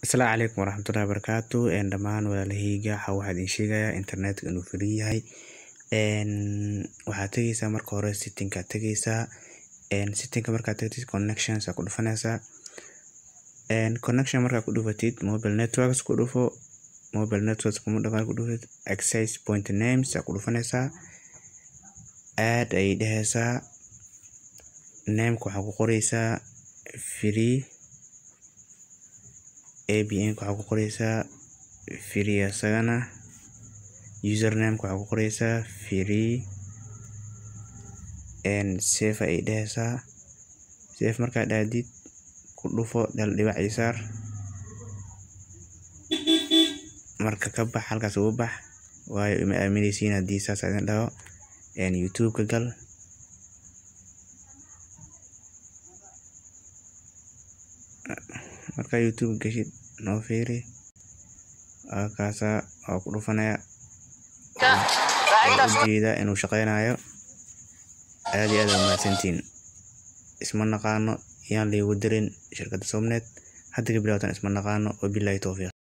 Asalaamu calaykum waraxmatullaahi wabarakaatu een dhamaan walaalaheyga waxa waxaa idin sheegayaa internetka inuu free yahay een waxaad tagaysaa marka hore setting aad tagaysaa een setting markaad tagtid connections aad ku dhufanaysaa een connection markaad ku dhufatid mobile networks ku dhufo mobile networks markaad ku dhufatid access point names aad ku dhufanaysaa add ayay dhehaysaa nameka waxaa ku qoraysaa free APN waxaa ku qoraysaa free asagana username waxaa ku qoraysaa free een save ayay dhehaysaa save markaad dhahdid ku dhufo hal dhibac ii saar marka ka bax halkaas uga bax waayo ima aamineysiin haddii saas aan idin dhaho een youtube ka gal markaa youtube gashid noo fiiri halkaasaa waa ku dhufanaya waan ujeedaa inuu shaqeynayo aad iyo aad aa umahadsantihiin isma naqaano yaan laygu dirin shirkadda somnet hadda ka bilowdan isma naqaano wabilaahi towfiiq